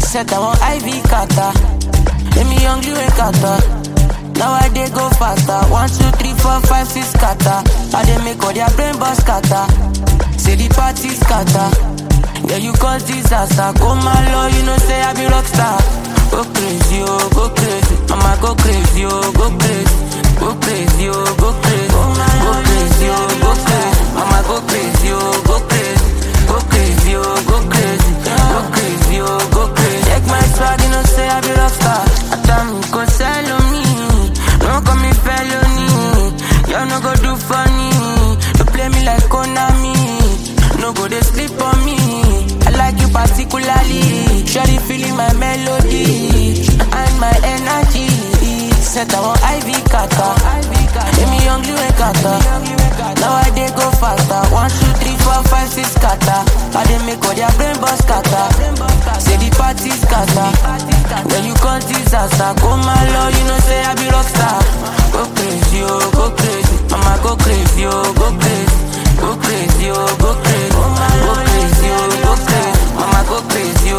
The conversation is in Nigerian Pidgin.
Set I want IV kata. Let me hungry wake kata. Now I dey go faster. One, two, three, four, five, six kata. I dey make all their brain bust kata. Say the party scatter. Yeah, you cause disaster. Go my law, you know say I be rockstar. Go crazy, oh, go crazy. Mama go crazy, oh, go crazy. Go crazy, oh, go crazy. Go crazy, oh, go crazy. Mama go crazy, oh, go crazy. Go crazy, oh, go crazy. Go crazy, oh, go crazy. Check my swag, you know say I be rockstar. Atami go sell on me. No call me felony. Y'all no go do funny. You play me like Konami. No go they sleep on me. I like you particularly. Surely feeling my melody and my energy. Set I want IV kata. Let me hungry when kata. Now I dey go faster. One, two, three, four, five, six kata. I dey make all their brain bust kata. Say the party scatter. When you cause disaster, go my law, you know say I be rockstar. Go crazy, oh, go crazy. Mama go crazy, oh, go crazy. Go crazy, oh, go crazy. Go crazy, oh, go crazy. Mama go crazy,